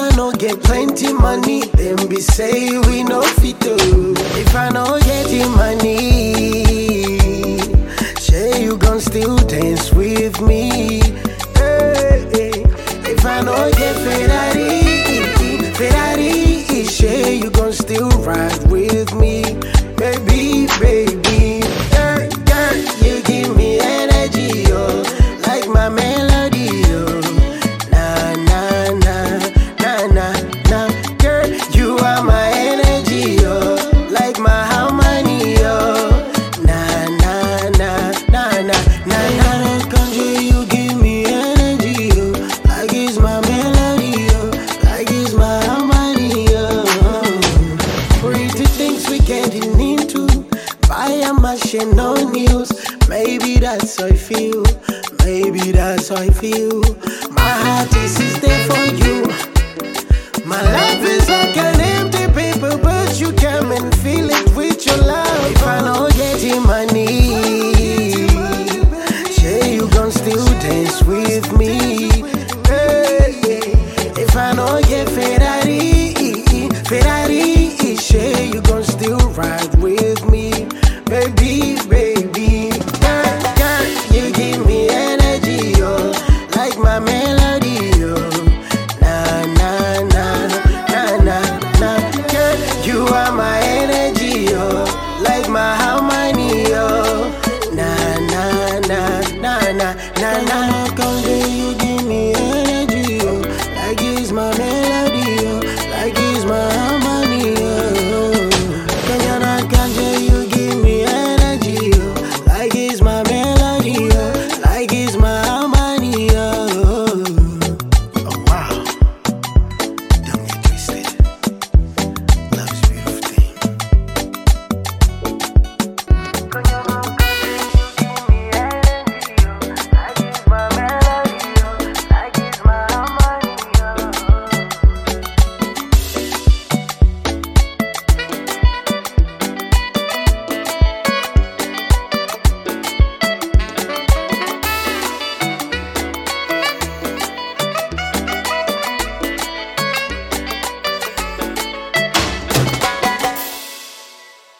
I no get plenty money, then be say we no fit to. If I no get the money, say you gon' still dance with me. Hey, hey. If I no get Ferrari, Ferrari, say you gon' still ride with me, baby, baby. Girl, girl, you give me energy, oh, like my melody, oh. Na na na na na na, girl, you are my energy, oh, like my harmony, oh. Na na na na na na na, country, you give me energy, oh, like it's my melody, oh, like it's my harmony, oh. Pretty things we getting into, buy a machine no news. Maybe that's how I feel, maybe that's how I feel. My heart is is there for you. My life is like an empty paper, but you come and fill it with your love. If I don't get the money, say you gon' still dance with me. Hey, hey. If I don't get Ferrari, Ferrari, say you gon' still ride with me, baby, baby. Girl, girl, you give me energy, oh, like my melody, oh. Na na na na na na, girl, you are my energy, oh, like my harmony, oh. Na na na na na na na, come you give me energy, oh, like it's my melody.